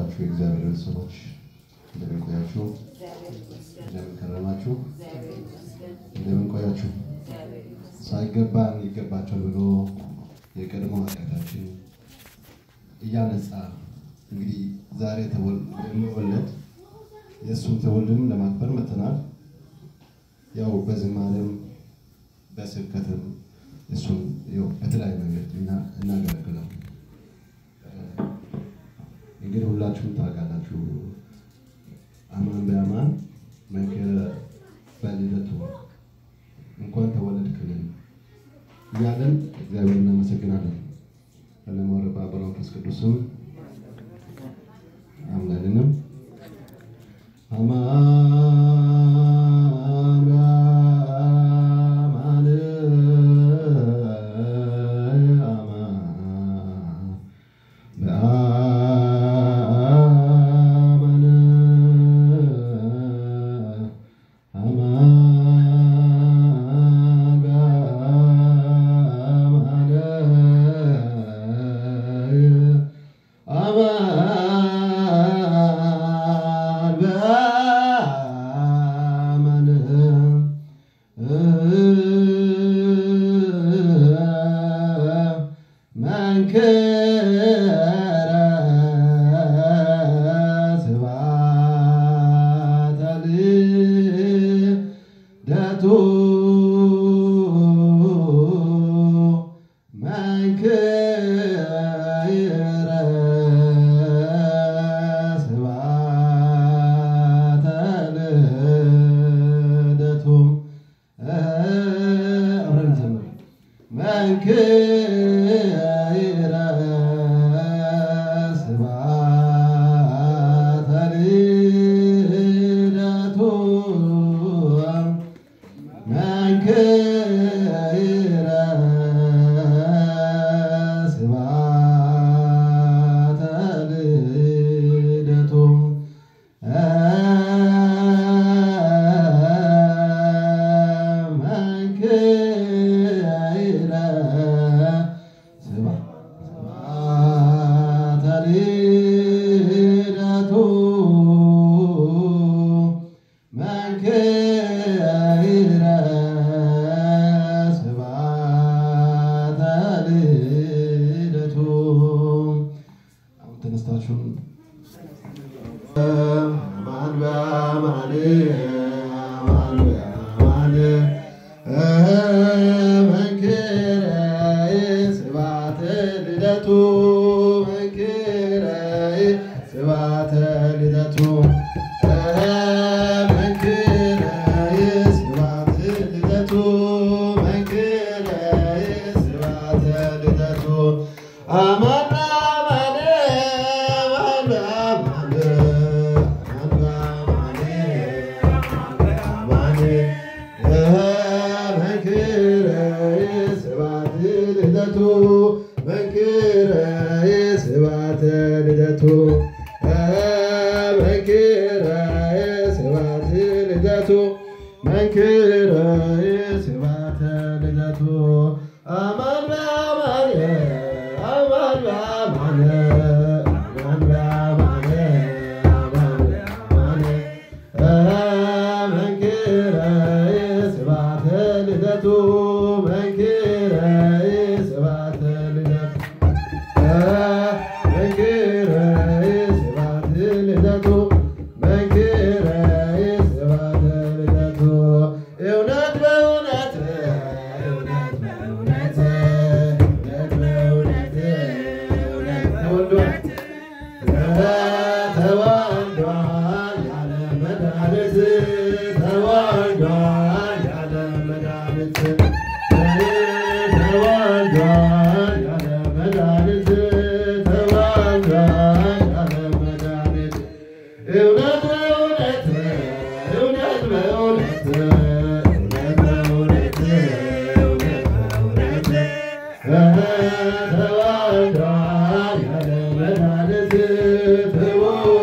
የተወደዳችሁ የእግዚአብሔር ቤተሰቦች እንደምን ቆያችሁ? እንደምን ከረማችሁ? እንደምን ቆያችሁ? ሳይገባን ይገባቸዋል ብሎ የቀድሞ ኃጢአታችን እያነጻ እንግዲህ ዛሬ የሚወለድ የእሱን ትውልድም ለማክበር መጥተናል። ያው በዝማሬም በስብከትም እሱን በተለያዩ መንገድ እናገለግለው። እንግዲህ ሁላችሁም ታውቃላችሁ። አማን በአማን መንክረ በልደቱ እንኳን ተወለድክልን እያለን እግዚአብሔር እናመሰግናለን። በለመወረባ በመንፈስ ቅዱስም አምላክንም አማን በአማን አማን በአማን አማን በአማን አማን በአማን መንክረ ስብሐተ ልደቱ መንክረ ስብሐተ ልደቱ አብረን እንዘምር። መንክረ ስብሐተ ልደቱ መንክረ ስብሐተ ልደቱ መንክረ ስብሐተ ልደቱ መንክረ ስብሐተ ልደቱ አሁን ተነስታችሁን አማን በአማን አማን በአማን መንክረ ስብሐተ ልደቱ መንክረ ስብሐተ ልደቱ መንክረ ስብሐተ ልደቱ መንክረ ስብሐተ ልደቱ አማን በአማን አማን በአማን አማን በአማን መንክረ ስብሐተ ልደቱ መንክረ ስብሐተ ልደቱ መንክረ ስብሐተ ልደቱ መንክረ ስብሐተ ልደቱ አማን በአማን አማን በአማን አማን በአማን አማን በአማን መንክረ ስብሐተ ልደቱ መንክረ ስብሐተ ልደቱ መንክረ ስብሐተ ልደቱ መንክረ ስብሐተ ልደቱ እውነት በእውነት እውነት በእውነት እውነት በእውነት እውነት ተወልዷል ተወልዷል ያለ መድኃኒት ተወልዷል ያለ መድኃኒት ተወልዷል ያለ መድኃኒት ተወልዷል ያለ መድኃኒት እውነት በእውነት እውነት በእውነት እውነት በእውነት እውነት በእውነት ተወልዷል ያለ መድኃኒት ተወልዷል